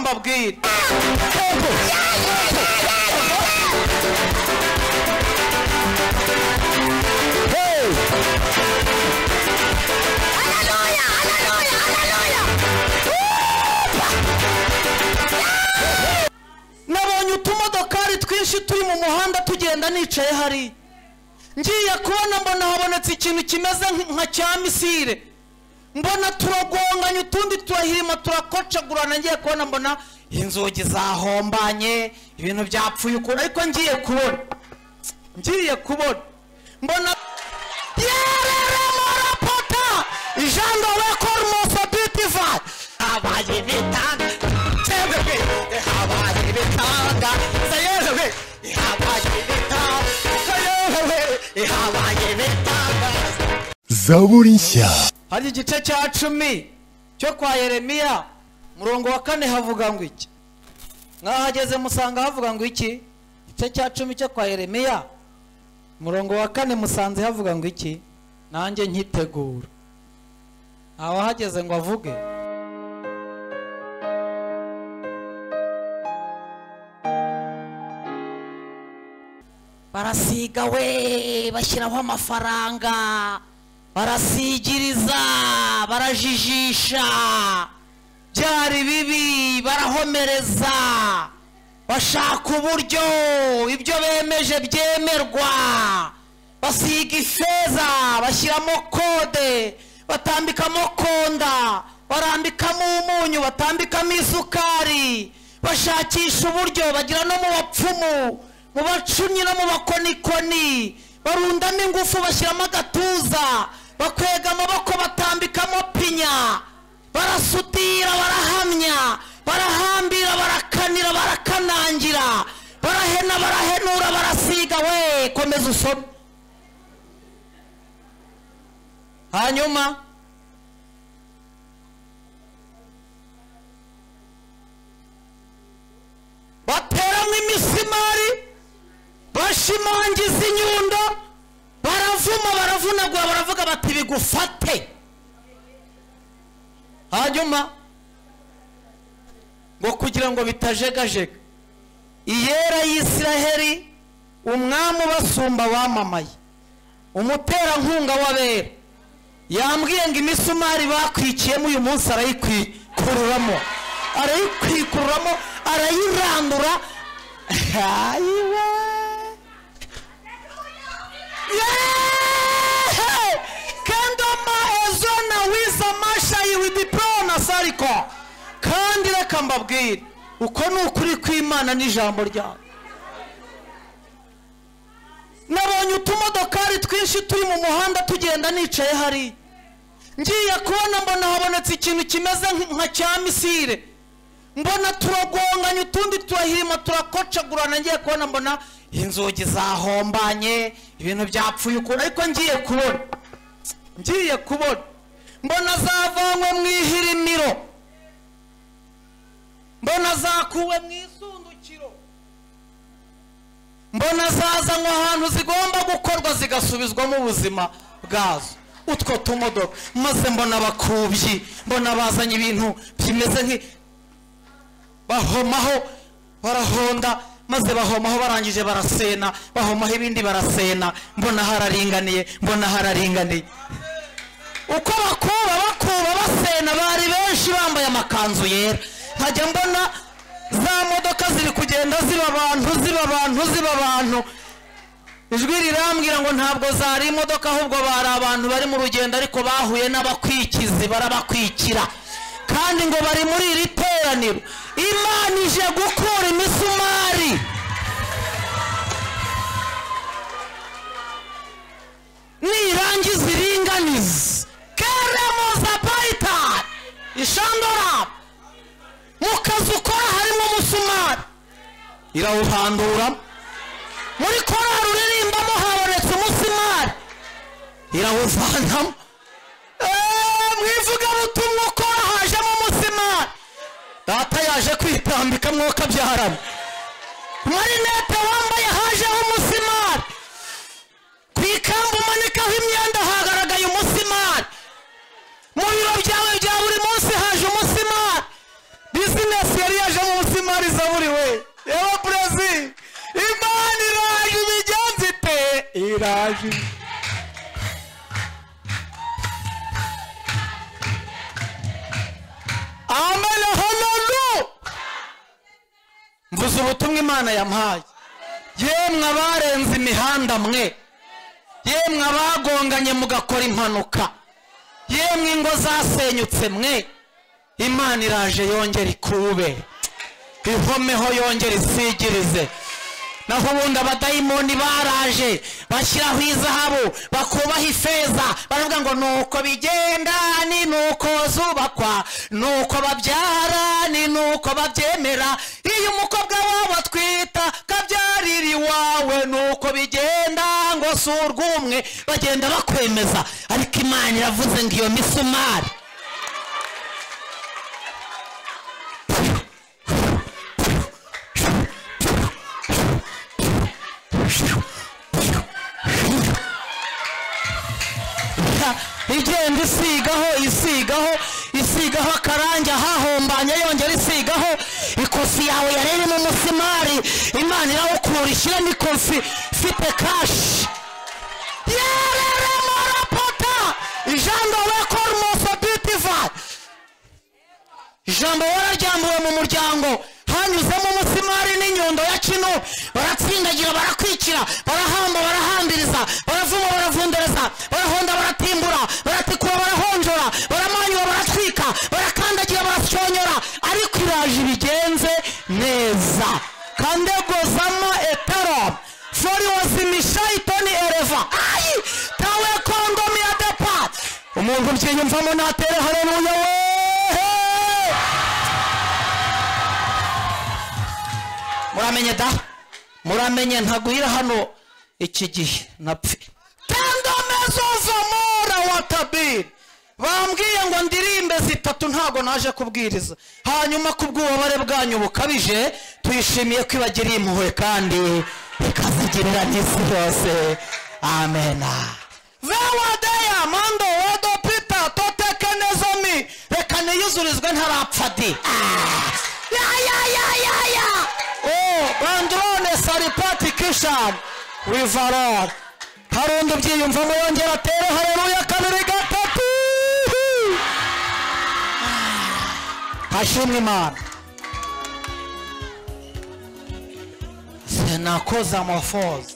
mbabwire nabonye utumodokari twinshi turi mu muhanda tugenda nicaye hariya ngiye kubona mbona habonetse ikintu kimeze nk- nka cya misire mbona turagonganye utundi turahirima turakocagurana ngiye kubona mbona inzugi zahombanye ibintu byapfuye ukuntu ariko ngiye kubona ngiye kubona mbona yereremorapota ijando wekormoso bitifai habaye bitanga cyangwa bwe habaye bitanga sayeze bwe habaye bitanga sayeze bwe habaye bitanga zaburi nshya hari igice cya cumi cyo kwa yeremiya murongo wa kane havuga ngo iki mwahageze musanga havuga ngo iki igice cya cumi cyo kwa yeremiya murongo wa kane musanze havuga ngo iki nanjye nkitegura nta wahageze ngo avuge barasiga we bashyiraho amafaranga barasigiriza barajijisha byari bibi barahomereza bashaka uburyo ibyo bemeje byemerwa basiga ifeza bashyiramo kode batambikamo konda barambikamo umunyu batambikamo isukari bashakisha uburyo bagira no mu bapfumu mu bacumyi no mu bakonikoni barundamo ingufu bashyiramo agatuza bakwega amaboko batambikamo pinya barasudira barahamya barahambira barakanira barakanangira barahena barahenura barasiga we komeza usome hanyuma bateramo imisimari bashimangiza inyundo baravuma baravunagura baravuga bati bigufate hanyuma ngo kugira ngo bitajegajega iyera y'isiraheli umwami ubasumba wamamaye umuterankunga w'abera yambwiye ngo imisumari bakwikiyemo uyu munsi arayikwikururamo arayikwikururamo arayirandura ayiwe Yeeeeh! kendoma ezona wiza mashayi with pro na sariko kandi reka mbabwire uko ni ukuri kw'imana n'ijambo ryawe nabonye utumodokari twinshi turi mu muhanda tugenda nicaye hariya ngiye kubona mbona habonetse ikintu kimeze nk- nka cya misire mbona turagonganye utundi turahirima turakocagurana ngiye kubona mbona inzugi zahombanye ibintu byapfuye ukuntu ariko ngiye kubona ngiye kubona mbona zavanywe mu ihirimiro mbona zakuwe mu isundukiro mbona zazanywe ahantu zigomba gukorwa zigasubizwamo ubuzima bwazo utwo tumodoka maze mbona abakubyi mbona bazanye ibintu bimeze nki bahomaho barahonda maze bahomaho barangije barasena bahomaho ibindi barasena mbona hararinganiye mbona hararinganiye uko bakuba bakuba basena bari benshi bambaye amakanzu yera nkajya mbona za modoka ziri kugenda ziba abantu ziba abantu ziba abantu ijwi rirambwira ngo ntabwo zari imodoka ahubwo bari abantu bari mu rugendo ariko bahuye n'abakwikizi barabakwikira kandi ngo bari muri iri teraniro imana ije gukura imisumari nirangiza iringaniza keremoza bayitani ishandoraba mu kazi ukora harimo umusumari irawuhanduramo muri korari uririmbamo habonetse umusimari irawuvanamo Eee, mu ivugabutumwa ukora hajemo umusimari data yaje kwitambika mwuka byaramo marinete wambaye hajeho umusimari ku ikamba umanikaho imyenda hagaragaye umusimari mu biro byawe bya buri munsi haje umusimari bizinesi yari yaje biraje amen honolu mvuze ubutumwa imana yampaye yemwe abarenze imihanda mwe yemwe abagonganye mugakora impanuka yemwe ingo zasenyutse mwe imana iraje yongera ikube ihomeho yongera isigirize naho ubundi abadayimoni baraje bashyiraho izahabu bakubaha ifeza baravuga ngo nuko bigenda ni nuko zubakwa nuko babyara ni nuko babyemera iyo umukobwa wabo atwita kabyarira iwawe nuko bigenda ngo si urw'umwe bagenda bakwemeza ariko imana iravuze ngo iyo misumari igenda isigaho isigaho isigaho akarange hahombanye yongera isigaho ikofi yawe yareremo umusimari imana irawukura ishyiremo ikofi ifite kashi yareremo rapota ijambo wekora umuso bitivari ijambo wararyambuwe mu muryango hanyuzemo umusimari n'inyundo ya kino baratsindagira barakwikira barahamba barahambiriza baravuma baravundereza barahonda baratimbura baratikura barahonjora baramanyura baratwika barakandagira barasyonyora ariko iraje ibigenze neza kandegozama etero fori wazimishaitoni ereva ayi tawe kondomi ya depa umuntu ubyiyumvamo natere hareruya wehe muramenye da muramenye ntaguhira hano iki gihe napfe tendamezozomora watabiri bambwiye ngo ndirimbe zitatu ntago naje kubwiriza hanyuma kubw'ububabare bwanyu bukabije tuyishimiye ko ibagiriye impuhwe kandi ikazigirira n'isi yose amena vewadeya mando wodo pita toteke nezomi reka niyuzurizwe ntarapfa di Ah! ya ya ya ya ya oh androne saripati kishan rivaror hari undi ubyiyumvamo yongera atere hareruya kabiri gatatu hashimwe imana senakoza amafoza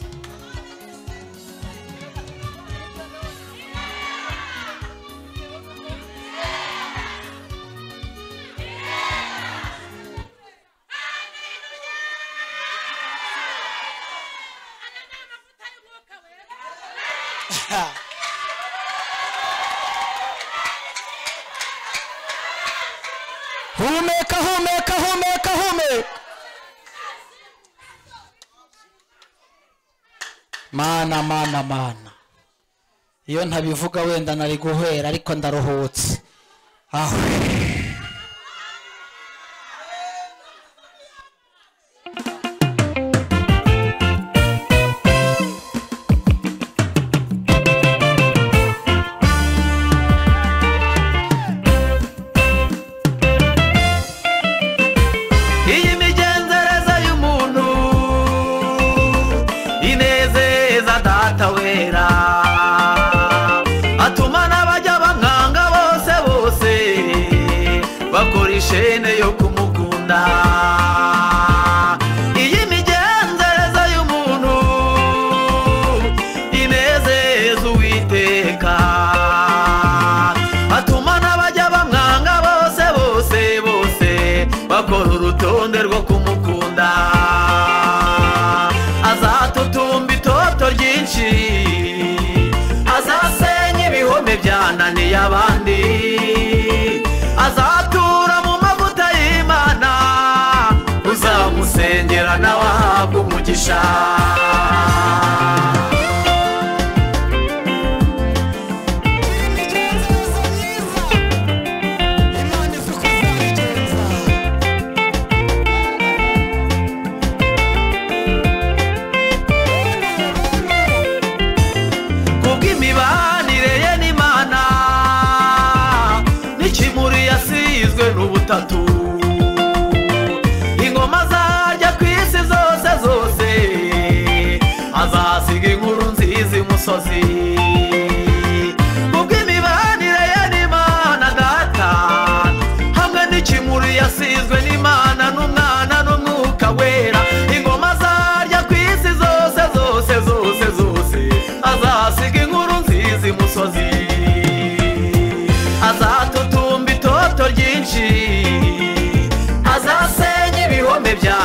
humeka humeka humeka humeka mana mana mana iyo ntabivuga wenda nari guhera ariko ndaruhutse aho iyi migenzereze y'umuntu inezeza data wera atuma n'abajya bamwanga bose bose bakora ishene yo kumukunda iyi migenzereze y'umuntu inezeza uwiteka atuma n'abajya bamwanga bose bose bose bakora urutonde rwo kumukunda azatutumba itoto ryinshi azasenya ibihome byananiye abandi azatura mu mavuta y'imana uzamusengera nawe ahabwa umugisha kubw'imibanire ye n'imana n'ikimuri yasizwe n'ubutatu ingoma zarya ku isi zose zose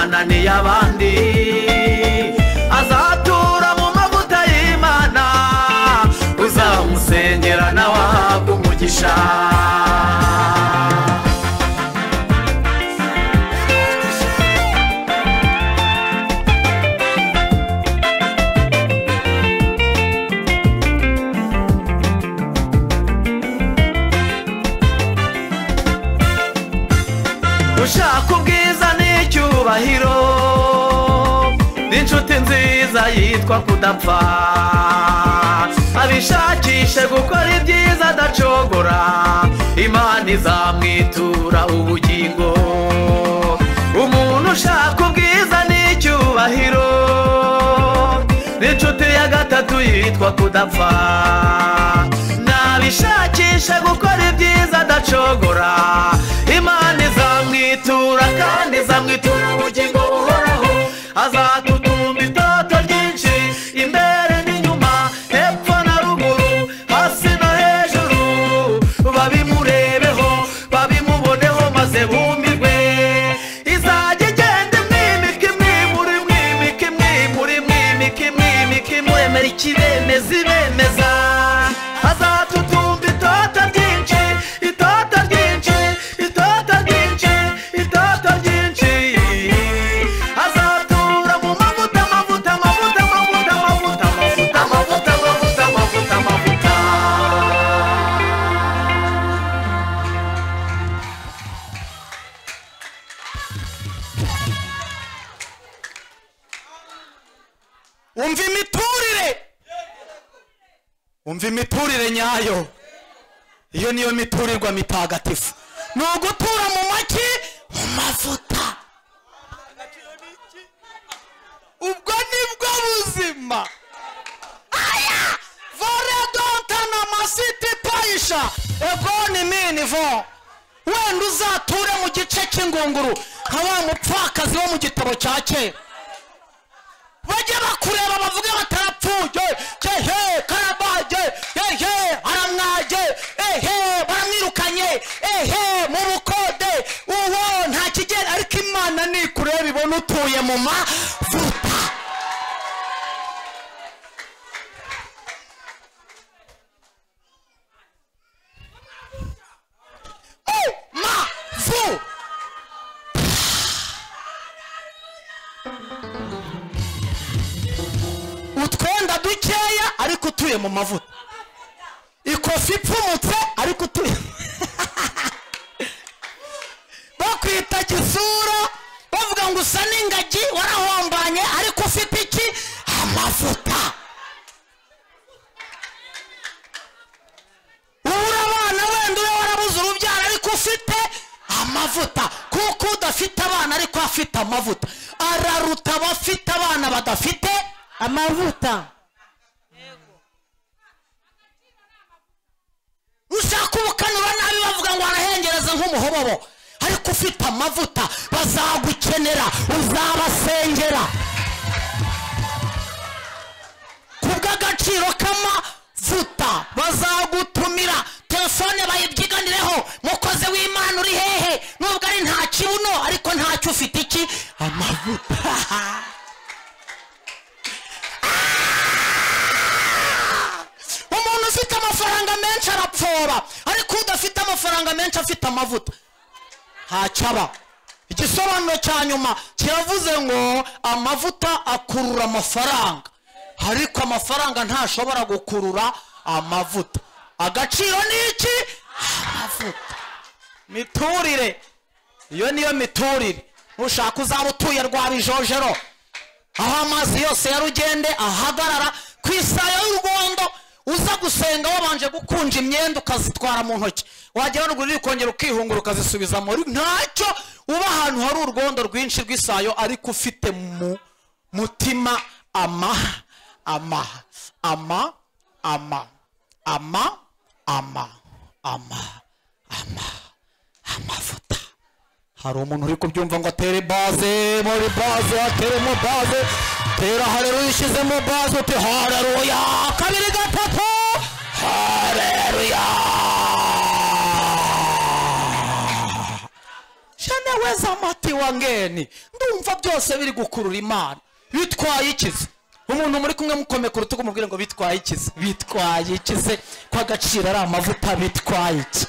ananiye abandi azatura mu mavuta y'imana uzamusengera nawe ahabwe umugisha ushaka ubwiza n'icyubahiro n'inshuti nziza yitwa kudapfa abishakishe gukora ibyiza adacogora imana izamwitura ubugingo umuntu ushaka ubwiza n'icyubahiro n'inshuti ya gatatu yitwa kudapfa nabishakisha gukora ibyiza adacogora imana izamwitura kandi izamwitura ubugingo buhoraho azatutumba itoto ryinshi imbere n'inyuma hepfo na ruguru hasi no hejuru babimurebeho babimuboneho maze bumirwe izajya igenda imwimika imwimura imwimika imwimura imwimika imwimika imwemera ikibemeza ibemeza azatutumba itota ryinshi itota ryinshi itota ryinshi itota ryinshi azatura mu mavuta amavuta amavuta amavuta amavuta amavuta amavuta amavuta amavuta amavuta umva imiturire umva imiturire nyayo iyo niyo miturirwa mitagatifu ni ugutura mu maki mu mavuta ubwo nibwo buzima aya voredontana masiti payisha egoni mini vo wenda uzature mu gice cy'ingunguru nka wa mupfakazi wo mu gitabo cya kera bajye bakureba bavuge batarapfuye yehe karabage yehe aramwaje ehe baramwirukanye ehe mu bukode uwo nta kigera ariko imana nikureba ibona utuye mu mavuta mu mavuta utwenda dukeya ariko utuye mu mavuta ikofi ipfumutse ariko utuye bakwita gisura bavuga ngo usa n'ingagi warahombanye ariko ufite iki amavuta ubura abana wenda ube warabuze urubyaro ariko ufite amavuta kuko udafite abana ariko afite amavuta araruta abafite abana badafite amavuta ushaka ubukanura nabi bavuga ngo arahengereza nk'umuhobobo ariko ufite amavuta bazagukenera uzabasengera kubw'agaciro k'amavuta bazagutumira telefone bayibyiganireho mukozi w'imana uri hehe nubwo ari nta kibuno ariko ntacyo ufite iki amavuta umuntu ufite amafaranga menshi arapfora ariko udafite amafaranga menshi afite amavuta ntacyaba igisobanuro cya nyuma kiravuze ngo amavuta akurura amafaranga ariko amafaranga ntashobora gukurura amavuta agaciro ni iki amavuta miturire iyo niyo miturire nushaka uzaba utuye rwa bijojero aho amazi yose ya rugende ahagarara ku isaha y'urwondo uza gusenga wabanje gukunja imyenda ukazitwara mu ntoki wagera ruguru ukongera ukihungura ukazisubiza muri ntacyo uba ahantu hari urwondo rwinshi rw'isayo ariko ufite mu mutima ama ama ama ama ama ama ama ama amavuta hari umuntu uri kubyumva ngo atere baze muri baze ateremo baze tera hareruya ushyizemo baze uti hareruya kabiri gatatu hareruya shana weza mati wangeni ndu urumva byose biri gukurura imana bitwaye ikize umuntu muri kumwe mukomeye ku rutugu mubwire ngo bitwaye ikize bitwaye ikize ko agaciro ari amavuta bitwaye iki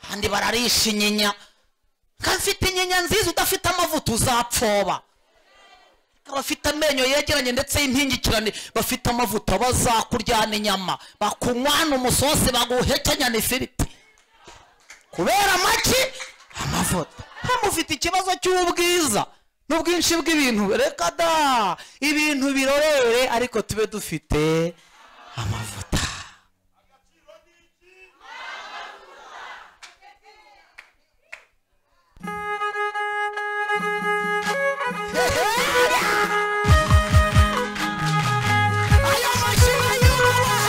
kandi bararisha inyinya nkafite inyinya nziza udafite amavuta uzapfoba abafite amenyo yegeranye ndetse y'impingikirane bafite amavuta bazakuryana inyama bakunywana umusosi baguhekenya ifiriti kubera amaki amavuta hano ufite ikibazo cy'ubwiza n'ubwinshi bw'ibintu reka da ibintu birorere ariko tube dufite amavuta Ayo mashira y'urubaha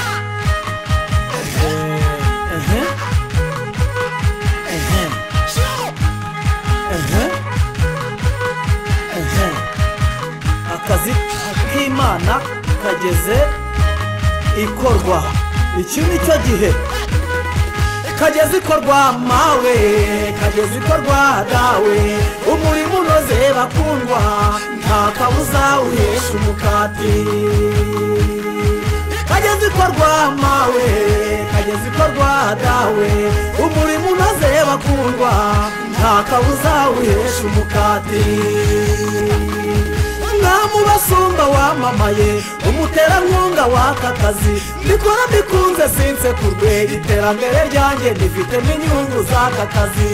show akazi k'imana kageze ikorwa iki ni cyo gihe kageze ikorwa mawe kageze ikorwa dawe umurimo unoze bakundwa nta kabuza uhesha umukati kageze ikorwa mawe kageze ikorwa dawe umurimo unoze bakundwa nta kabuza uhesha umukati umwami ubasumba wamamaye umuterankunga w'aka kazi mbikora mbikunze sinse ku rwego iterambere ryanjye rifitemo inyungu z'aka kazi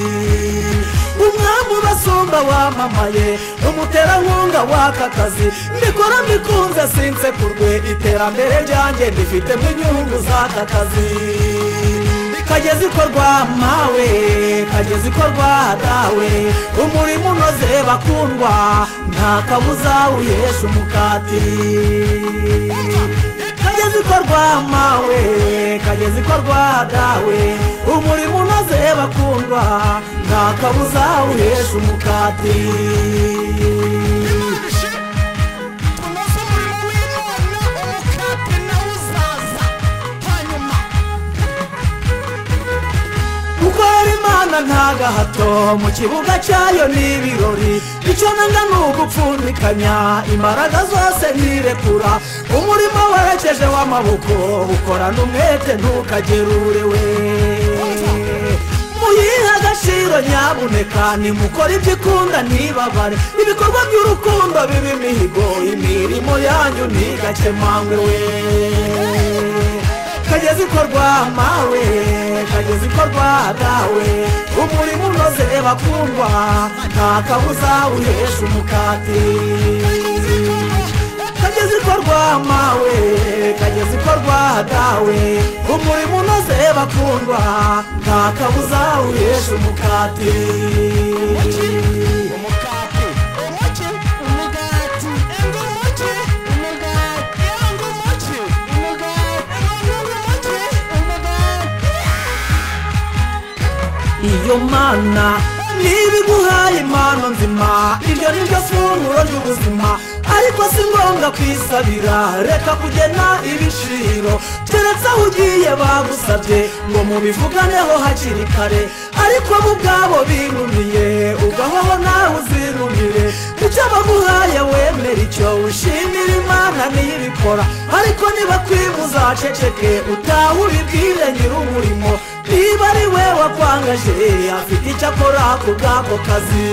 umwami ubasumba wamamaye umuterankunga w'aka kazi mbikora mbikunze sinse ku rwego iterambere ryanjye rifitemo inyungu z'aka kazi kageze ikorwa mawe kageze ikorwa dawe umurimo unoze bakundwa nta kabuza uhesha umukati kageze ikorwa mawe kageze ikorwa dawe umurimo unoze bakundwa nta kabuza uhesha umukati tunoze umurimo w'imana umukati nawe uzaza hanyuma gukora imana nta gahato mu kibuga cyayo ni ibirori icyo nanga ni ugupfundikanya imbaraga zose ntirekura umurimo werekeje w'amaboko ukorana umwete ntukagerurewe muyihe agaciro nyabuneka nimukore ibyo ikunda ntibabare ibikorwa by'urukundo biba imihigo imirimo yanyu ntigakemangwe we kageze ikorwa mawe kageze ikorwa dawe umurimo unoze bakundwa nta kabuza uhesha umukati kageze ikorwa mawe kageze ikorwa dawe umurimo unoze bakundwa nta kabuza uhesha umukati umukati umuki umugati ngo umuki umugati ngo umuki umugati ngo umuki umugati iyo mana niba iguhaye impano nzima iryo ni ryo funguro ry'ubuzima ariko si ngombwa kwisabira reka kugena ibiciro keretse aho ugiye bagusabye ngo mubivuganeho hakiri kare ariko bo ubwabo binumiye ugahoho nawe uzinumire icyo baguhaye wemera icyo wishimira imana niyo ibikora ariko niba kwiba uzaceceke utahe ubibwire nyir'umurimo niba ari we wakwangaje afite icyo akora ku bw'ako kazi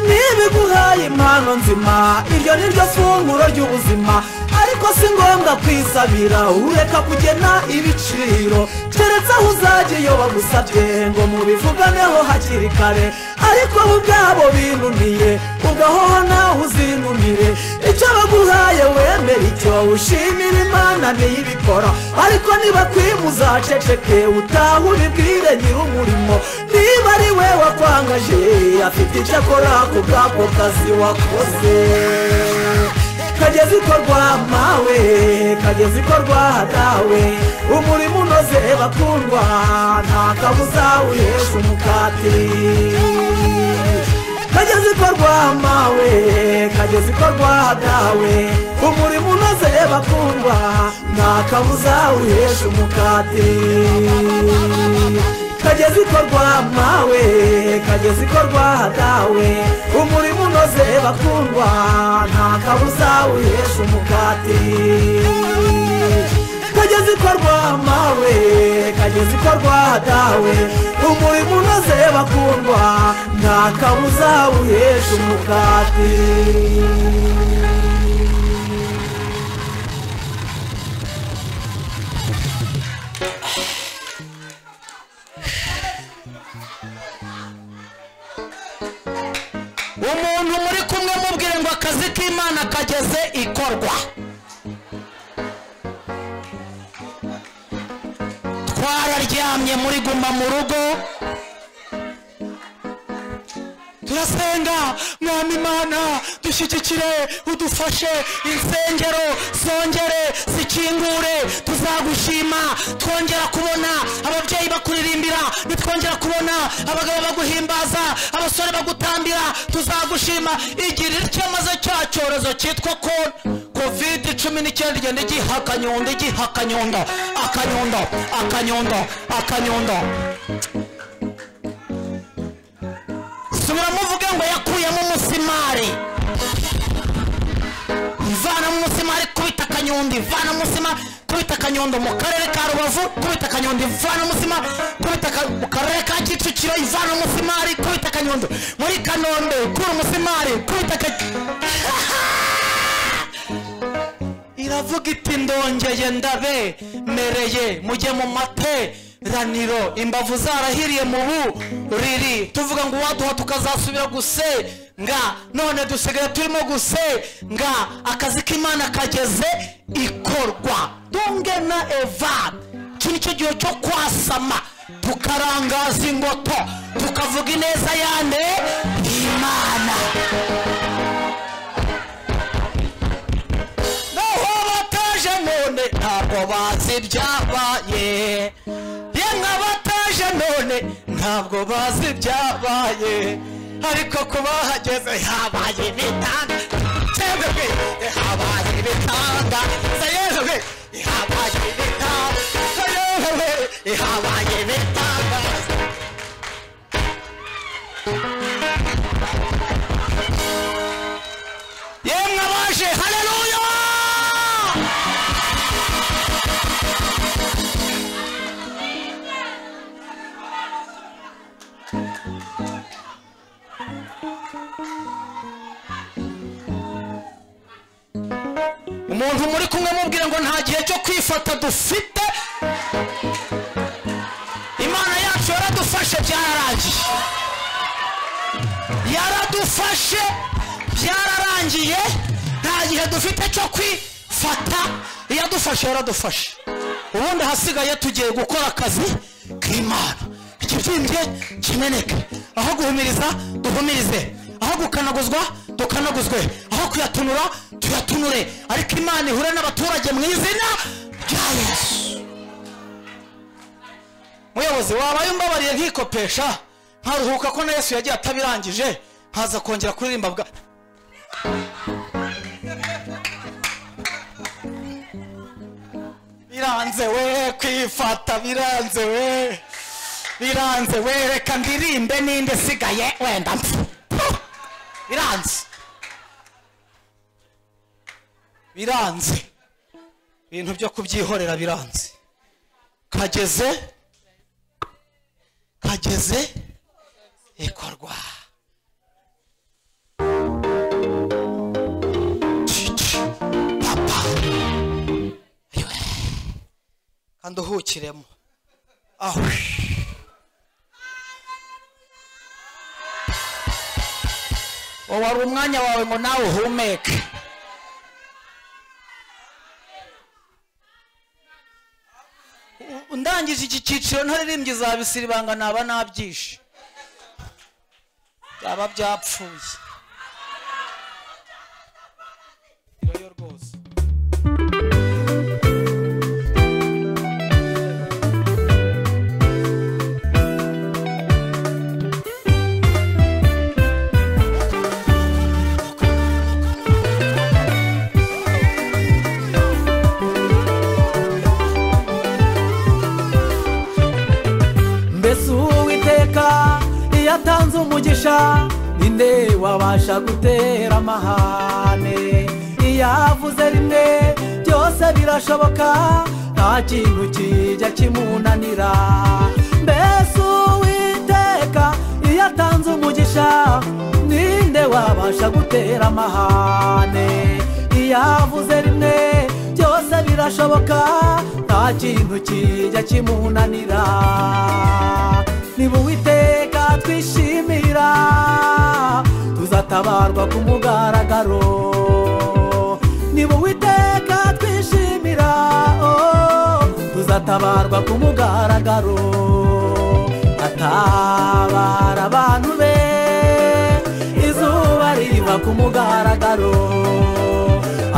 ntibiguhaye impano nzima iryo ni ryo funguro ry'ubuzima ariko si ngombwa kwisabira ureka kugena ibiciro keretse aho uzajya iyo bagusabye ngo mubivuganeho hakiri kare ariko bo ubwabo binuniye ugahoho nawe uzinumire icyo baguhaye wemere icyo ushimira imana niyo ibikora ariko niba kwiba uzaceceke utahe ubibwire nyir'umurimo niba ari we wakwangaje afite icyo akora ku bw'ako kazi wakoze kageze ikorwa mawe kageze ikorwa dawe umurimo unoze bakundwa nta kabuza uhesha umukati kageze ikorwa mawe kageze ikorwa dawe umurimo unoze bakundwa nta kabuza uhesha umukati kageze ikorwa mawe kageze ikorwa dawe umurimo unoze bakundwa nta kabuza wihesha umukati kageze ikorwa mawe kageze ikorwa dawe umurimo unoze bakundwa nta kabuza wihesha umukati umuntu muri kumwe mubwire ngo akazi k'imana kageze ikorwa twararyamye muri guma mu rugo turasenga mwami imana dushyigikire udufashe insengero zongere zikingure tuzagushima twongera kubona ababyeyi bakuririmbira nitwongera kubona abagabo baguhimbaza abasore bagutambira tuzagushima igira ityo maze cya cyorezo cyitwa kona covid cumi n'icyenda igenda igiha akanyundo igiha akanyundo akanyundo akanyundo akanyundo subira muvuge ngo yakuyemo umusimari ivana mu musimari kubita akanyundo ivana mu musimari kubita akanyundo mu karere ka rubavu kubita akanyundo ivana mu musimari kubita aka- mu karere ka kicukiro ivana mu musimari kubita akanyundo muri kanombe kura umusimari kubita akanyundo iravuga iti ndongeye ndabe mereye mujye mu materaniro imbavu zarahiriye mu buriri tuvuga ngo uwaduha tukazasubira guse nga none dusigaye turimo guse nga akazi k'imana kageze ikorwa tunge na eva iki nicyo gihe cyo kwasama tukarangaza ingoto tukavuga ineza yane imana naho bataje none ntabwo bazi ibyabaye yemwe bataje none ntabwo bazi ibyabaye ariko kuba hageze habaye ibitanda twebwe habaye ibitanda sayezwe habaye ibitanda sayezwe habaye ibitanda yemwe abaje haleluya umuntu muri kumwe mubwire ngo nta gihe cyo kwifata dufite imana yacu yaradufashe byararangiye yaradufashe byararangiye nta gihe dufite cyo kwifata iyadufashe yaradufashe ubundi ahasigaye tugiye gukora akazi k'imana ikibyimbye kimeneke aho guhumiriza duhumirize aho gukanaguzwa dukanaguzwe aho kuyatunura tuyatunure ariko imana ihure n'abaturage mu izina rya yesu muyobozi wabaye umbabariye nkikopesha nkaruhuka ko na yesu yagiye atabirangije nkaza kongera kuririmba bwa biranze we kwifata biranze we biranze we reka ndirimbe ninde sigaye wenda mpfa Puh! biranze biranze ibintu byo kubyihorera biranze kageze kageze ikorwa Cici, papa. Iwe. kandi uhukiremo aho uwo wari umwanya wawe ngo nawe uhumeke U- ndangije iki cyiciro ntaririmbye izabisiribanga naba nabyishe byaba byapfuye Iyo yo rwose mbese uwo umugisha ninde wabasha gutera amahane iyo avuze rimwe byose birashoboka nta kintu kijya kimunanira mbese uwiteka iyo atanze umugisha ninde wabasha gutera amahane iyo avuze rimwe byose birashoboka nta kintu kijya kimunanira niba uwiteka twishimira tuzatabarwa ku mugaragaro niba uwiteka twishimira oh, tuzatabarwa ku mugaragaro atabara abantu be izuba riva ku mugaragaro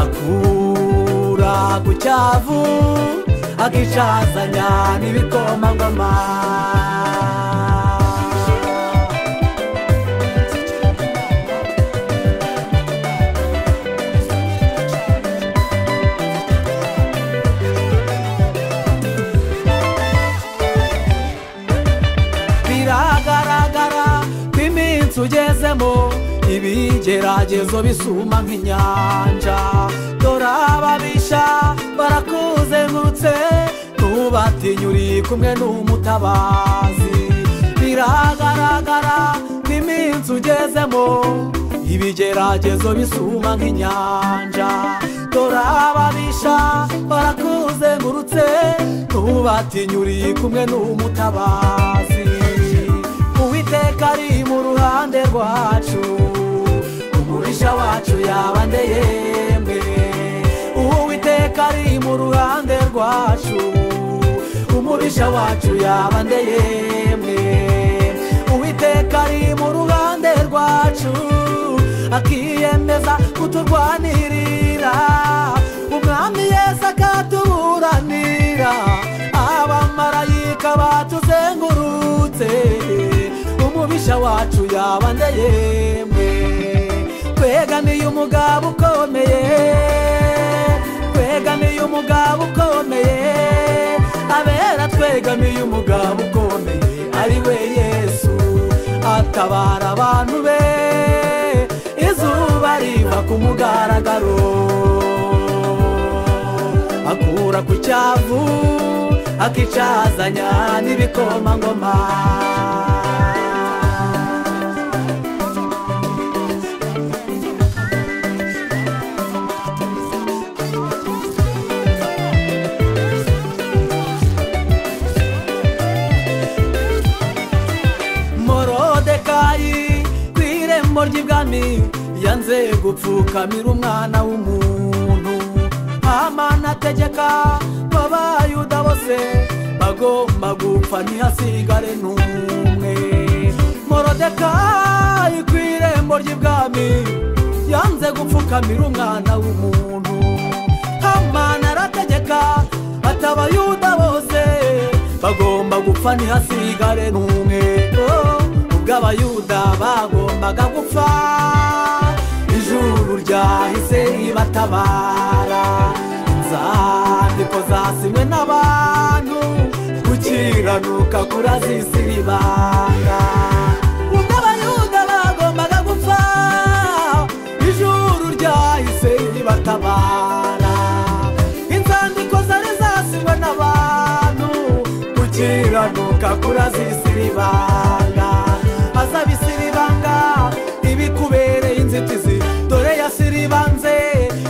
akura ku cyavu akicazanya n'ibikomangoma biragaragara ko iminsi ugezemo ibigeragezo bisuma nk'inyanja dore ababisha barakuzengurutse ntubatinya uri kumwe n'umutabazi biragaragara ko iminsi ugezemo ibigeragezo bisuma nk'inyanja dore ababisha barakuzengurutse ntubatinya uri kumwe n'umutabazi uwiteka ari mu ruhande rwacu umurisha wacu yabande yemwe uwiteka ari mu ruhande rwacu umurisha wacu yabande yemwe uwiteka ari mu ruhande rwacu akiyemeza kuturwanirira umwami yesu akatuburanira abamarayika batuzengurutse umubisha wacu yabande yemwe twegamiye umugabo ukomeye twegamiye umugabo ukomeye abera twegamiye umugabo ukomeye ari we yesu atabara abantu be izuba riva ku mugaragaro akura ku cyavu akicazanya n'ibikomangoma morodekayi ku irembo ry'ibwami yanze gupfukamira umwana w'umuntu amana ategeka ko abayuda bose bagomba gupfa ntihasigare n'umwe morodekayi ku irembo ry'ibwami yanze gupfukamira umwana w'umuntu hamana arategeka ati abayuda bose bagomba gupfa ntihasigare n'umwe Oh, ubwo abayuda bagombaga gupfa ijuru ryahise ribatabara inzandiko zasinywe n'abantu gukiranuka kurazisira ibanga ubwo abayuda bagombaga gupfa ijuru ryahise ribatabara inzandiko zari zasinywe n'abantu gukiranuka kurazisira ibanga aza bisira ibanga ibikubereye inzitizi dore yasiribanze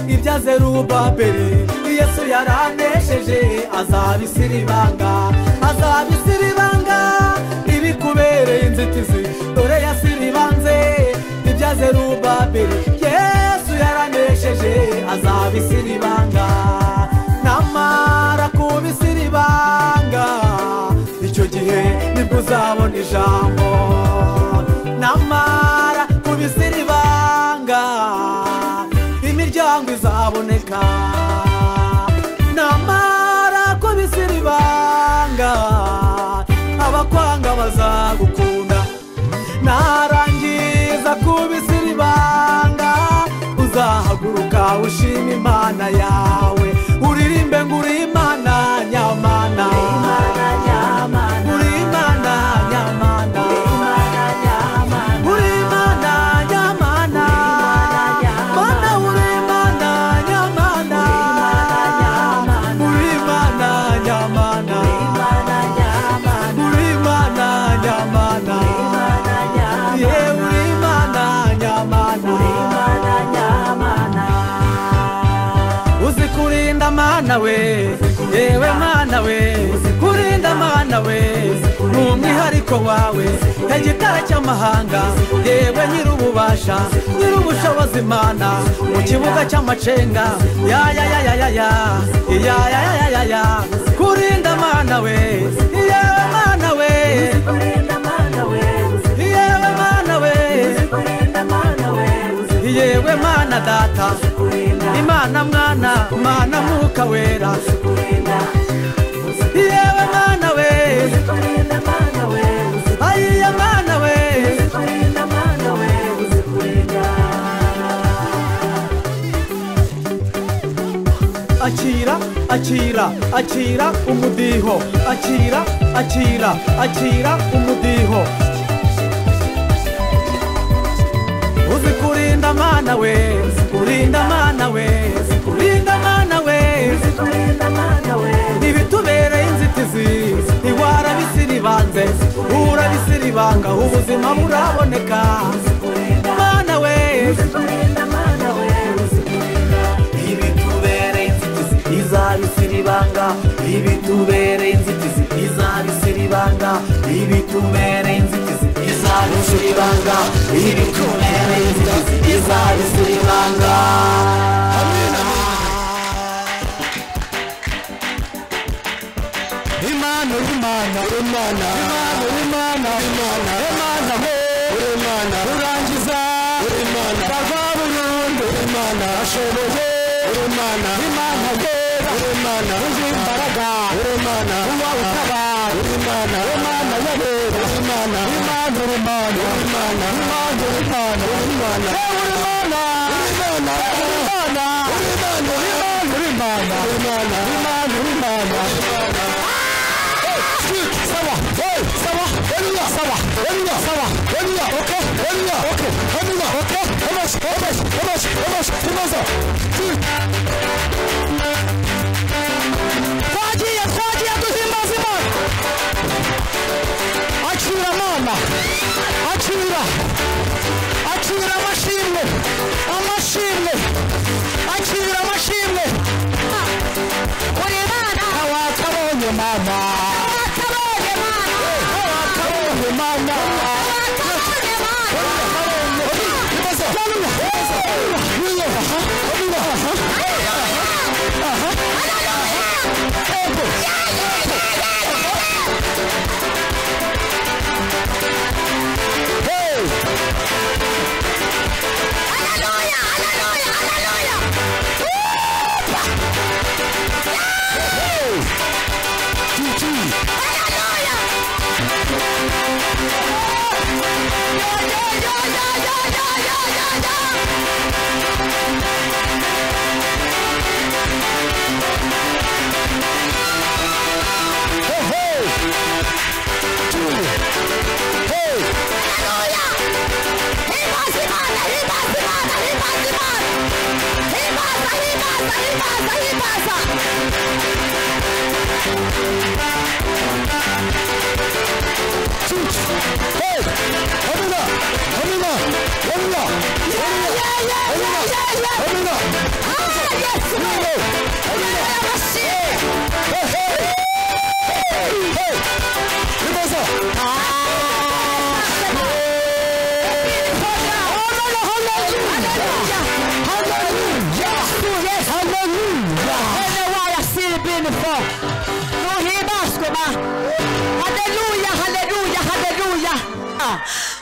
ibyo azerubabeli yesu yaranesheje azabisira ibanga azabisira ibanga ibikubereye inzitizi dore yasiribanze ibyo azerubabeli yesu yaranesheje azabisira ibanga namara kubisira ibanga icyo gihe nibwo uzabona ijambo namara kubisira ibanga imiryango izaboneka namara kubisira ibanga abakwanga bazagukunda narangiza kubisira ibanga uzahaguruka ushima imana yawe uririmbe ngo uri imana nyamana uri imana nyamana mana we yewe mana we kurinda mana we ni umwihariko wawe igitara cy'amahanga yewe nyir'ububasha nyir'ubushobozi mana mu kibuga cy'amacenga ya ya ya ya ya ya ya ya ya ya ya ya kurinda mana we yewe mana we yewe mana we yewe mana data imana mwana mana mwuka wera yewe mana we ayiya mana we akira akira akira umudiho akira akira akira umudiho uzi kurinda mana we kurinda mana we kurinda mana we ntibitubereye inzitizi ntiwarabisiribanze urabisiribanga ubuzima buraboneka mana we ibitubereye inzitizi izabisiribanga ibitubereye inzitizi izabisiribanga ibitubereye inzitizi izabisiribanga ibitubereye inzitizi izabisiribanga imana imana imana imana imana imana imana we imana urangiza imana bava burundu imana ashoboye imana imana yera imana uzi imbaraga imana uba utabara imana imana yabera imana imana imana imana imana imana imana imana imana imana imana imana imana imana imana Saba, hey, Saba, Elia, Saba, Elia, Saba, Elia, okay, Elia, okay, Elia, okay, Emas, Emas, Emas, Emas, Emas, Twagiye, twagiye duhimbaza Imana. Akira Mana, akira, akira amashimwe, amashimwe, akira amashimwe. Uri Mana, watabonye Mana.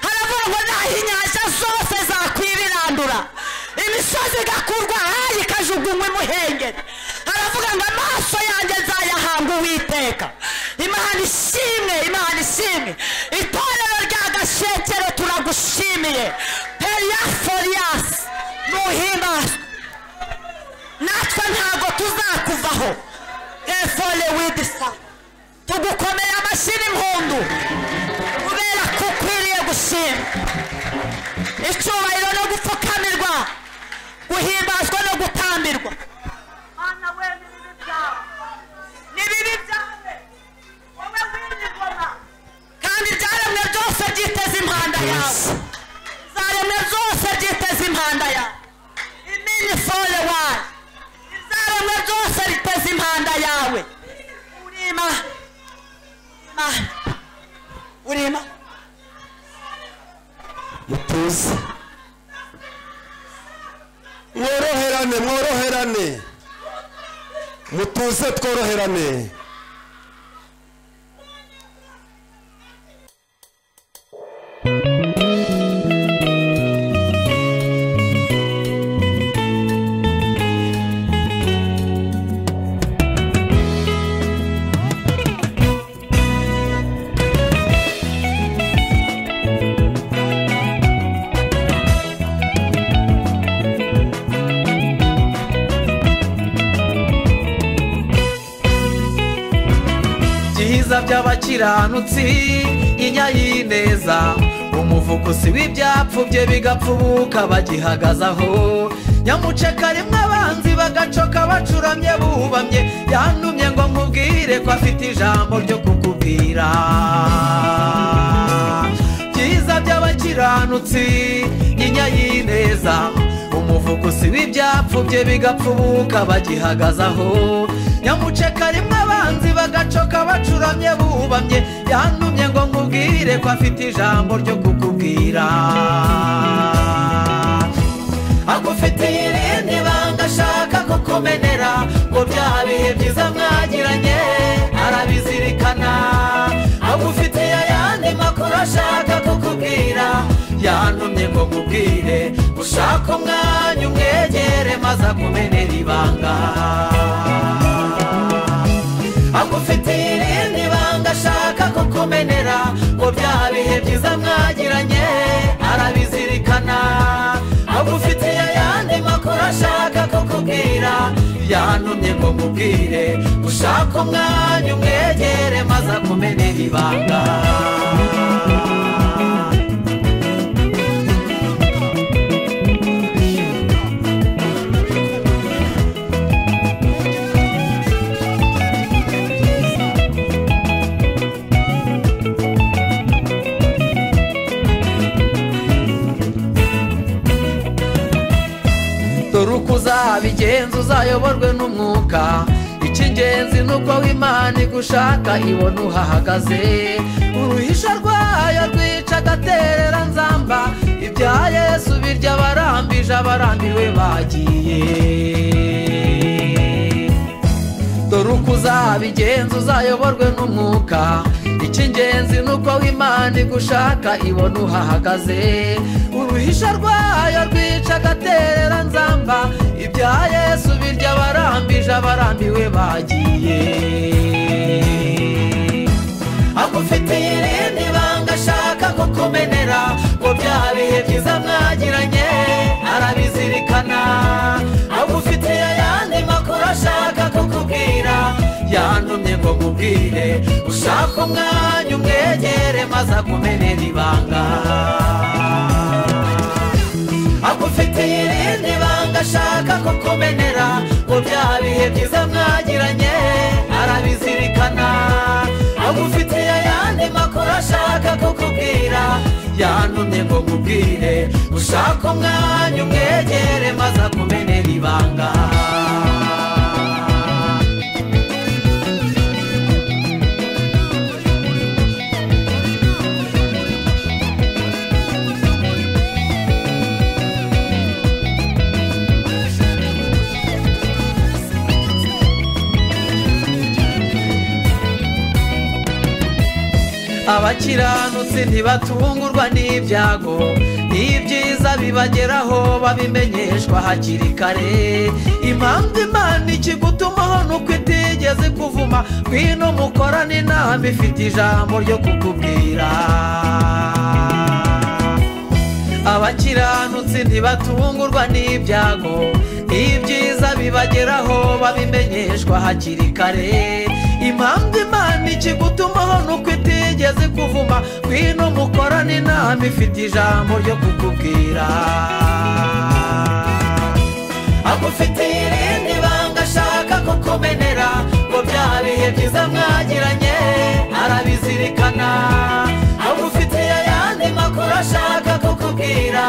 haravuga ngo naho inyanja zose zakwibirandura imisozi igakurwa ahayi ikajugunywa imuhengeri haravuga ngo amaso yanjye nzayahanga uwiteka imana ishimwe imana ishimwe itorero rya gashekero turagushimiye periya foriyasi nuhimbazwe natwe ntabwo tuzakuvaho efore widisa tugukomeye amashyi impundu kubera ko ukwiriye gushima icyubahiro no gupfukamirwa guhimbazwa no gutambirwa mana we n'ibibi byawe n'ibibi byawe wowe w'ingoma kandi ibyaremwe byose byiteze impanda yawe za urema mutuze mworoherane mworoherane mutuze tworoherane byiza by'abakiranutsi inya y'ineza umuvugusi w'ibyapfubye bigapfubuka bagihagazaho nyamuceka rimwe abanzi bagacoka bacuramye bubamye yantumye ngo nkubwire ko afite ijambo ryo kukubwira byiza by'abakiranutsi inya y'ineza umuvugusi w'ibyapfubye bigapfubuka bagihagazaho nyamuceka rimwe abanzi bagacoka bacuramye bubamye yantumye ngo nkubwire ko afite ijambo ryo kukubwira agufitiye irindi banga ashaka kukumenera ngo bya bihe byiza mwagiranye arabizirikana agufitiye ayandi makuru ashaka kukubwira yantumye ngo nkubwire ushaka umwanya umwegere maze akumenera ibanga agufitiye irindi banga ashaka kukumenera ngo bya bihe byiza mwagiranye arabizirikana agufitiye ayandi makuru ashaka kukubwira yantumye ngo nkubwire ushaka umwanya umwegere maze akumenera ibanga dore uko uzabigenza uzayoborwe n'umwuka icy'ingenzi ni uko w'imana igushaka ibona uhahagaze uruhisha rwayo rwica agaterera nzamba ibya yesu birya abarambije abarambiwe bagiye dore uko uzabigenza uzayoborwe n'umwuka icy'ingenzi ni uko w'imana igushaka ibona uhahagaze uruhisha rwayo rwica agaterera nzamba ibya yesu birya abarambije abarambiwe bagiye agufitiye irindi banga ashaka kukumenera ngo bya bihe byiza mwagiranye arabizirikana agufitiye ayandi makuru ashaka kukubwira yantumye ngo nkubwire ushaka umwanya umwegere maze akumenera ibanga agufitiye irindi banga ashaka kukumenera ngo bya bihe byiza mwagiranye arabizirikana agufitiye ayandi makuru ashaka kukubwira yantumye ngo nkubwire ushaka umwanya umwegere maze akumenera ibanga abakiranutsi ntibatungurwa n'ibyago n'ibyiza bibageraho babimenyeshwa hakiri kare impamvu imana ikigutumaho ni uko itigeze kuvuma ngwino mukorane inama ifite ijambo ryo kukubwira abakiranutsi ntibatungurwa n'ibyago n'ibyiza bibageraho babimenyeshwa hakiri kare impamvu imana ikigutumaho ni uko itigeze kuvuma ngwino mukorane inama ifite ijambo ryo kukubwira agufitiye irindi banga ashaka kukumenera ngo bya bihe byiza mwagiranye arabizirikana agufitiye ayandi makuru ashaka kukubwira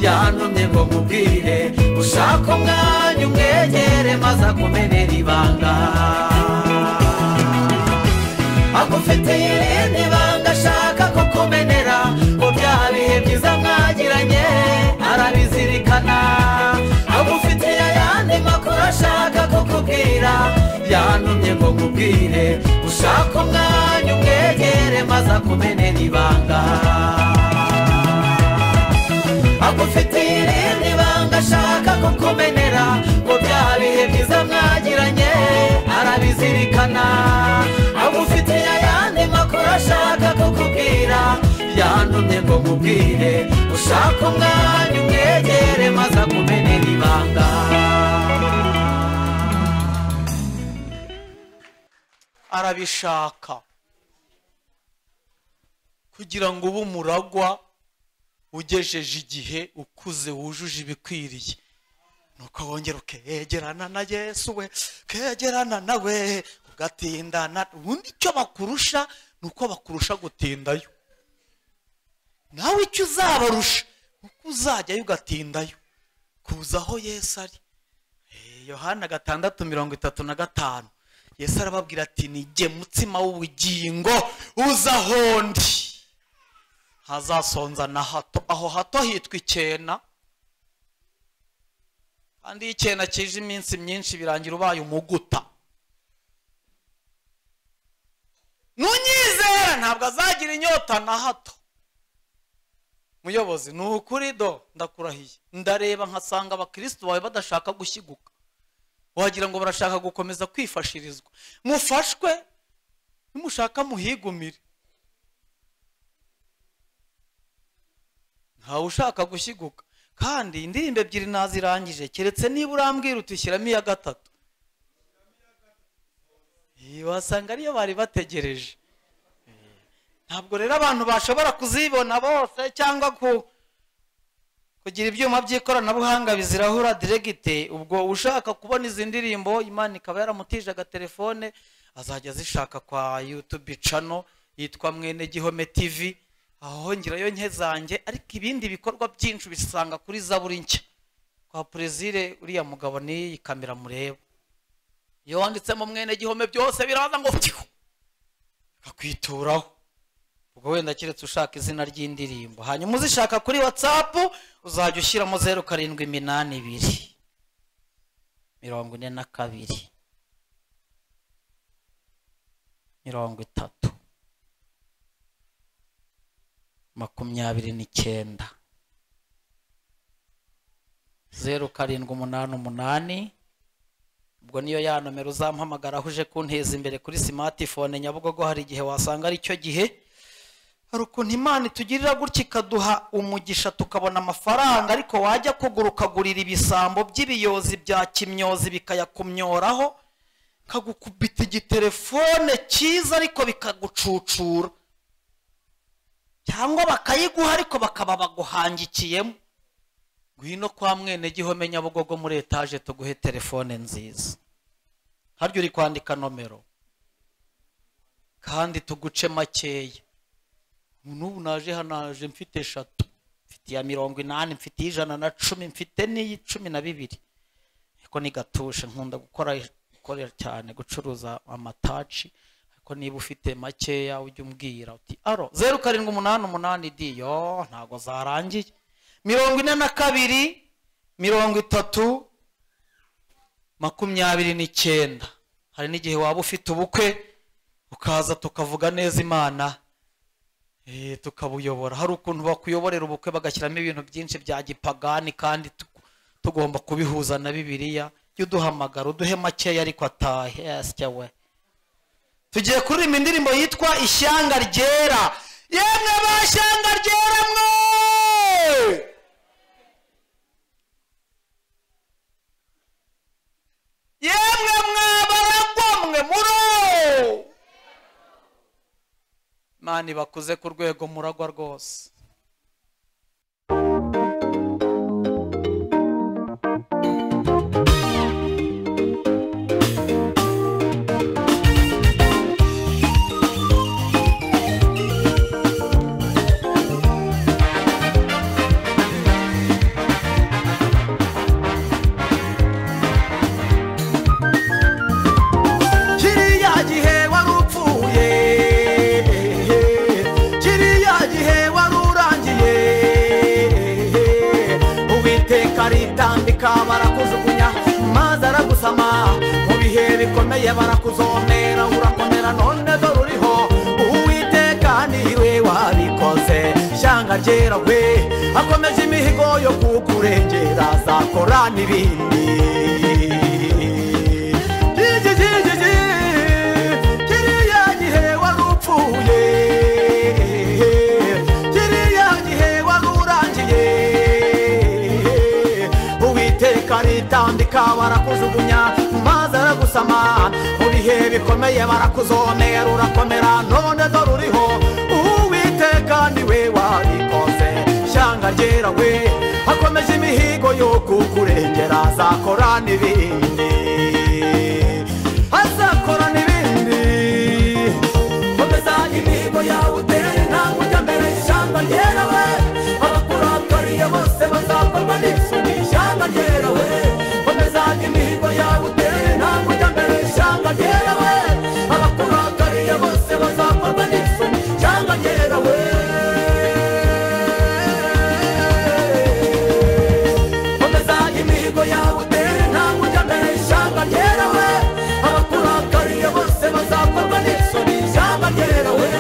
yantumye ngo nkubwire ushaka umwanya umwegere maze akumenera ibanga agufitiye irindi banga ashaka kukumenera wantumye ngo nkubwire ushaka umwanya umwegere maze akumenera ibanga agufitiye irindi banga ashaka kukumenera ngo bya bihe byiza mwagiranye arabizirikana agufitiye ayandi makuru ashaka kukubwira yantumye ngo nkubwire ushaka umwanya umwegere maze akumenera ibanga arabishaka kugira ngo ube umuragwa ugejeje igihe ukuze wujuje ibikwiriye nuko wongera ukegerana na yesu we kegerana nawe ugatindana ubundi icyo bakurusha ni uko bakurusha gutindayo nawe icyo uzabarusha ni uko uzajyayo ugatindayo kuza aho yesu ari Eh, yohana gatandatu mirongo itatu na gatanu yesu arababwira ati nige mutsima w'ubugingo uza aho ndi ntazasonza na hato aho hato hitwa icyena kandi iyo icyena kije iminsi myinshi birangira ubaye umuguta nunyizera ntabwo azagira inyota na hato muyobozi ni ukuri do ndakurahiye ndareba nkasanga abakirisitu bawe badashaka gushiguka wagira ngo barashaka gukomeza kwifashirizwa mufashwe nimushaka muhigumire ntawe ushaka gushiguka kandi indirimbo ebyiri nazirangije keretse niba urambwira uti shyiramo iya gatatu Eh, wasanga ariyo bari bategereje ntabwo rero abantu bashobora kuzibona bose cyangwa ku kugira ibyuma by'ikoranabuhanga bizirahura diregite ubwo ushaka kubona izi ndirimbo imana ikaba yaramutije agatelefone azajya zishaka kwa yutubi cano yitwa mwene gihome tivi aho ngirayo nke zanjye ariko ibindi bikorwa byinshi ubisanga kuri zaburi nshya kwa perezire uriya mugabo n'iyi kamera mureba iyo wanditsemo mwene gihome byose biraza ngo pfihu bikakwituraho ubwo wenda keretse ushaka izina ry'indirimbo hanyuma uzishaka kuri watsapu uzajya ushyiramo zeru karindwi iminani ibiri mirongo ine na kabiri mirongo itatu makumyabiri n'icyenda zeru karindwi umunani umunani ubwo niyo ya nomero uzampamagaraho uje kunteza imbere kuri simatifone nyabugogo hari igihe wasanga ari cyo gihe hari ukuntu imana itugirira gutya ikaduha umugisha tukabona amafaranga ariko wajya kugura ukagurira ibisambo by'ibiyozi bya kimyozi bikayakumyoraho kagukubita igitelefone cyiza ariko bikagucucura cyangwa bakayiguha ariko bakaba baguhangikiyemo ngwino kwa mwene gihome nyabugogo muri etaje tuguhe telefone nziza harya uri kwandika nomero kandi tuguce makeya n'ubu naje hano naje mfite eshatu mfite iya mirongo inani mfite ijana na cumi mfite n'iy'icumi na bibiri ariko ni gatushe nkunda gukora gukora cyane gucuruza amataci ariko niba ufite makeya ujya umbwira uti aro zeru karindwi umunani umunani diyo ntabwo zarangiye mirongo ine na kabiri mirongo itatu makumyabiri n'icyenda hari n'igihe waba ufite ubukwe ukaza tukavuga neza imana Eh, tukabuyobora hari ukuntu bakuyoborera ubukwe bagashyiramo ibintu byinshi bya gipagani kandi tugu- tugomba kubihuza na bibiliya jya uduhamagara uduhe makeya ariko atahe yasya we tugiye kuririmba indirimbo yitwa ishyanga ryera yemwe ba shyanga ryera mwe yemwe mwa baragwa mwe muro mani bakuze ku rwego muragwa rwose kiriya gihe wari upfuye kiriya gihe wari urangiye uwiteka aritambika barakujugunya maze aragusama mu bihe bikomeye uhereye barakuzonera urakomera none dore uriho uwiteka niwe wabikoze ishyanga ryera we akomeje imihigo yo kukurengera azakora n'ibindi Gigi, gigi, gigi, kiriya gihe wari upfuye kiriya gihe wari urangiye uwiteka aritambika barakujugunya maze aragusama mu bihe bikomeye barakuzonera urakomera none dore uriho uwiteka niwe wabikoze ishyanga ryera we akomeje imihigo yo kukurengera azakora n'ibindi azakora n'ibindi komeza imihigo yawe utere ntabwo ujya mbere ishyamba ryera we abakurambariye bose bazakorwa n'isugi ishyamba ryera we komeza imihigo yawe utere ntabwo ujya mbere ishyamba ryera we abakurambariye bose bazakorwa n'isugi ishyamba ryera we komeza imihigo yawe utere ntabwo ujya mbere ishyamba ryera we abakurakariye bose bazakorwa n'isoni ishyamba ryera we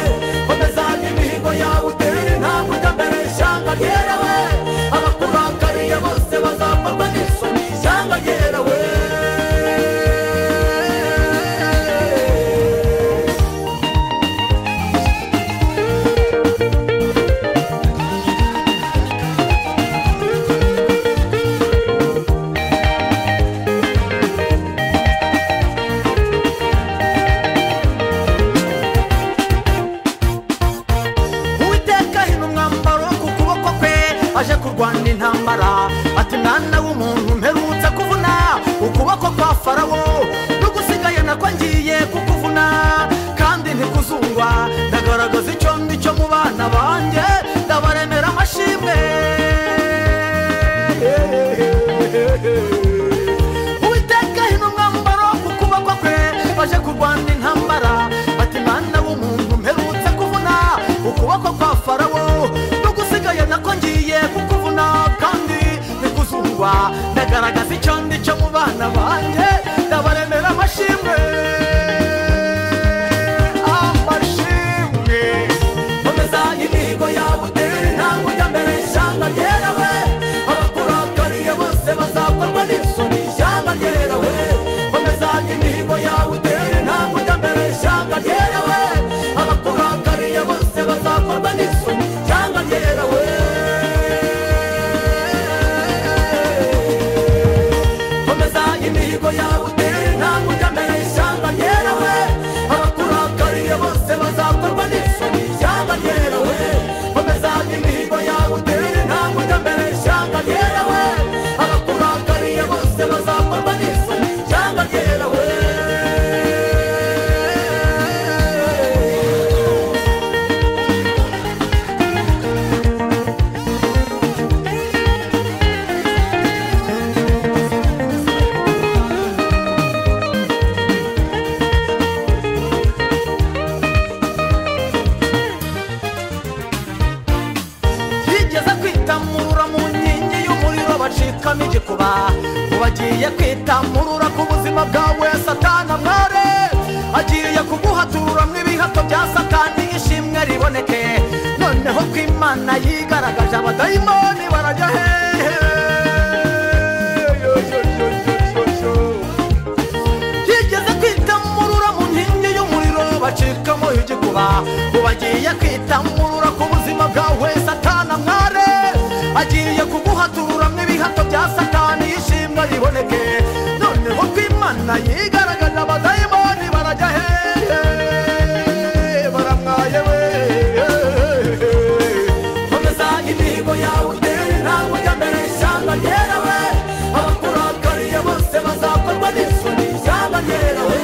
komeza imihigo yawe utere ntabwo ujya mbere ishyamba ryera we abakurakariye bose bazakorwa n'isoni ishyamba ryera we uwiteka hino umwambaro ku kuboko kwe aje kurwana intambara ati mwana w'umuntu mperutse kuvuna ukuboko kwa farawo n'ugusigaye nako ngiye kukuvuna kandi ntikuzungwa ndagaragaza icyo ndi cyo mu bana banjye ndabaremera amashimwe uwiteka hino umwambaro ku kuboko kwe baje kurwana intambara ati mwana w'umuntu mperutse kuvuna ukuboko kwa farawo n'ugusigaye nako ngiye kukuvuna kandi nikuzungwa ndagaragaza icyo ndi cyo mu bana banjye ndabaremera amashimwe amashimwe komeza imihigo yawe utere ntabwo ujya mbere ishyamba ryera we abakurakariye bose bazakorwa n'isoni ishyamba ryera we komeza imihigo yawe utere ntabwo ujya mbere ishyamba ryera we abakurakariye bose bazakorwa n'isoni ishyamba ryera we komeza imihigo yawe utere ntabwo ujya mbere ishyamba ryera we abakurakariye bose bazakorwa n'isoni ishyamba ryera we komeza imihigo yawe utere ntabwo ujya mbere ishyamba ryera we abakurakariye bose bazakorwa n'isoni ishyamba ryera we bigeze kwitamurura mu nkingi y'umuriro bacikamo igikuba ubagiye kwitamurura ku buzima bwawe satana mware agiye kuguhaturura mu ibihato bya satani ishimwe riboneke noneho ko imana yigaragaje abadayimoni barajya hehe Yo, yo, yo, yo, yo, yo. yigeze kwitamurura mu nkingi y'umuriro bacikamo igikuba ubagiye kwitamurura ku buzima bwawe satana mware agiye kuguhaturura n'ibihato bya satani ishimwe riboneke noneho ko imana yigaragaza abadayimoni barajya hehe baramwaye we komeza imihigo yawe utere ntabwo ujya mbere ishyamba ryera we abakurakariye bose bazakorwa n'isoni ishyamba ryera we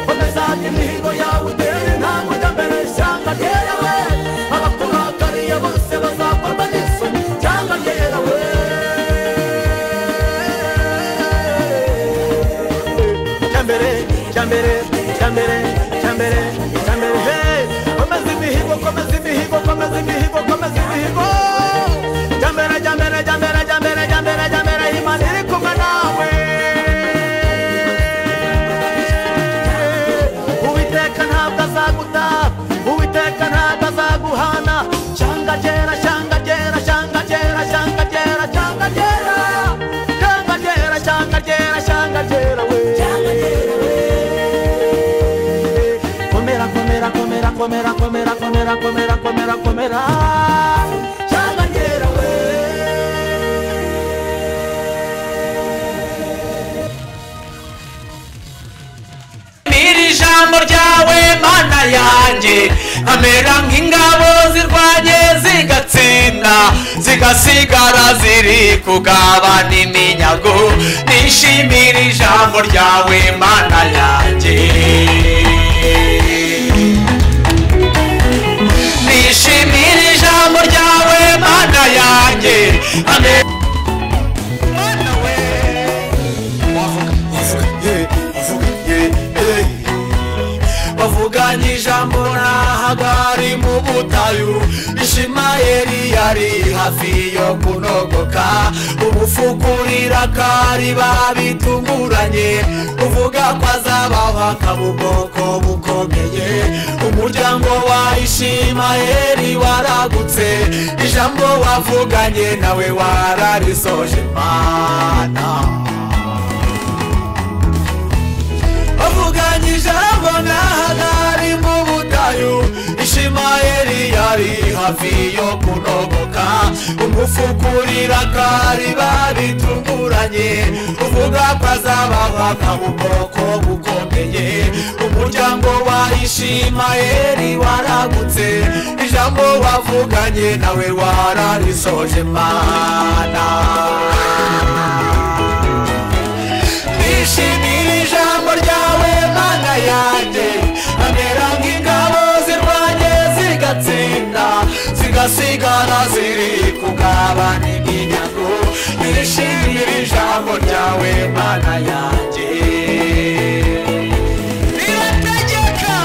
komeza imihigo yawe utere ntabwo ujya mbere ishyamba ryera we abakurakariye bose bazakorwa n'isoni ishyamba ryera we cyambere cyambere cyambere cyambere cyambere hey komeza imihigo komeza imihigo komeza imihigo komeza imihigo cyambere cyambere cyambere cyambere cyambere cyambere imana iri kumwe nawe komera komera komera komera komera komera cyaganyera we Iri jambo ryawe mana yanjye amera nk'ingabo zirwanye zigatsinda zigasigara ziri kugabana iminyago nishimira ijambo ryawe mana yanjye nishimira ijambo ryawe mana yanjye amera bavuganye ijambo ntahagari mu butayu ishimayeli yari hafi yo kunogoka ubufukurira kari babitunguranye uvuga ko azabaho akaba ubwoko bukomeye umuryango wa ishimayeli waragutse ijambo wavuganye nawe wararisoje mana bavuganye ijambo n'ahagari mu butayu ishimayeli yari hafi yo kunogoka umufukurira kari babitunguranye uvuga ko azabaho akaba ubwoko bukomeye umuryango wa ishimayeli waragutse ijambo wavuganye nawe wararisoje mana nishimira ijambo ryawe mana yanjye amera nk'ingabo zirwanye zigatsinda zigasigara ziri kugabana iminyago nishimira ijambo ryawe mana yanjye rirategeka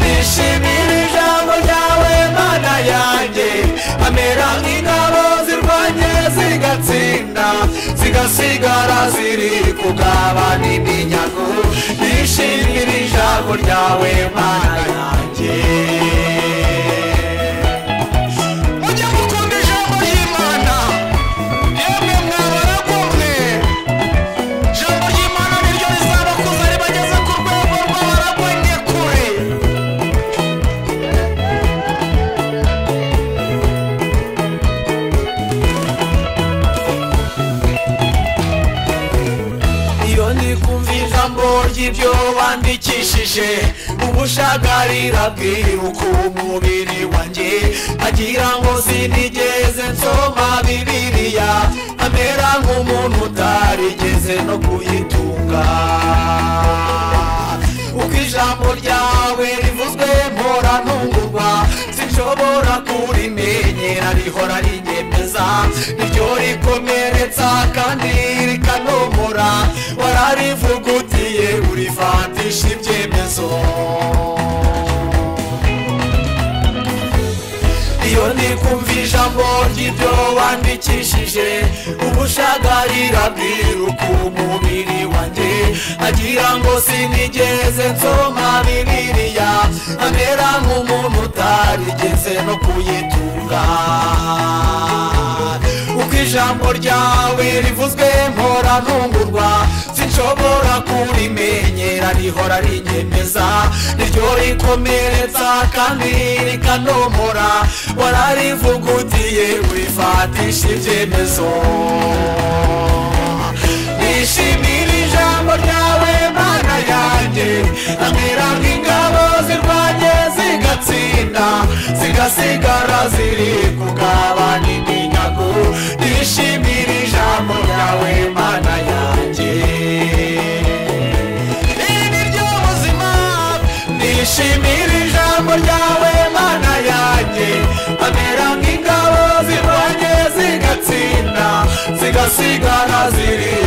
nishimira ijambo ryawe mana yanjye amera nk'ingabo zirwanye zigatsinda zigasigara ziri kugabana iminyago nishimira ijambo ryawe mana yanjye mujye mukunda ijambo ry'imana yemwe mwabaragomwe ijambo ry'imana niryo rizabakuza ribageze ku rwego rw'abaragomye kure iyo ndi kumva ijambo ry'ibyo bandikishije ubushagarira bwiruka umubiri wanjye agira ngo sinigeze nsoma bibiliya amera nk'umuntu utarigeze no kuyitunga uko ijambo ryawe rivuzwe mpora ntungurwa sinshobora kurimenyera rihora rinyemeza niryo rikomeretsa kandi rikanomora wararivugutiye urifatisha ibyemezo iyo ndi kumva ijambo ry'ibyo wandikishije ubushagarira bwiruka umubiri wanjye agira ngo sinigeze nsoma bibiliya amera nk'umuntu utarigeze no kuyitunga uko ijambo ryawe rivuzwe mpora ntungurwa sinshobora kurimenyera rihora rinyemeza niryo rikomeretsa kandi rikanomora wararivugutiye wifatisha ibyemezo nishimira ijambo ryawe mana yanjye amera nk'ingabo zirwanye zigatsinda zigasigara ziri kugabana iminyago nishimira ijambo ryawe mana yanjye iri ni ryo buzima nishimira ijambo ryawe mana yanjye amera nk'ingabo zirwanye zigatsinda zigasigara ziri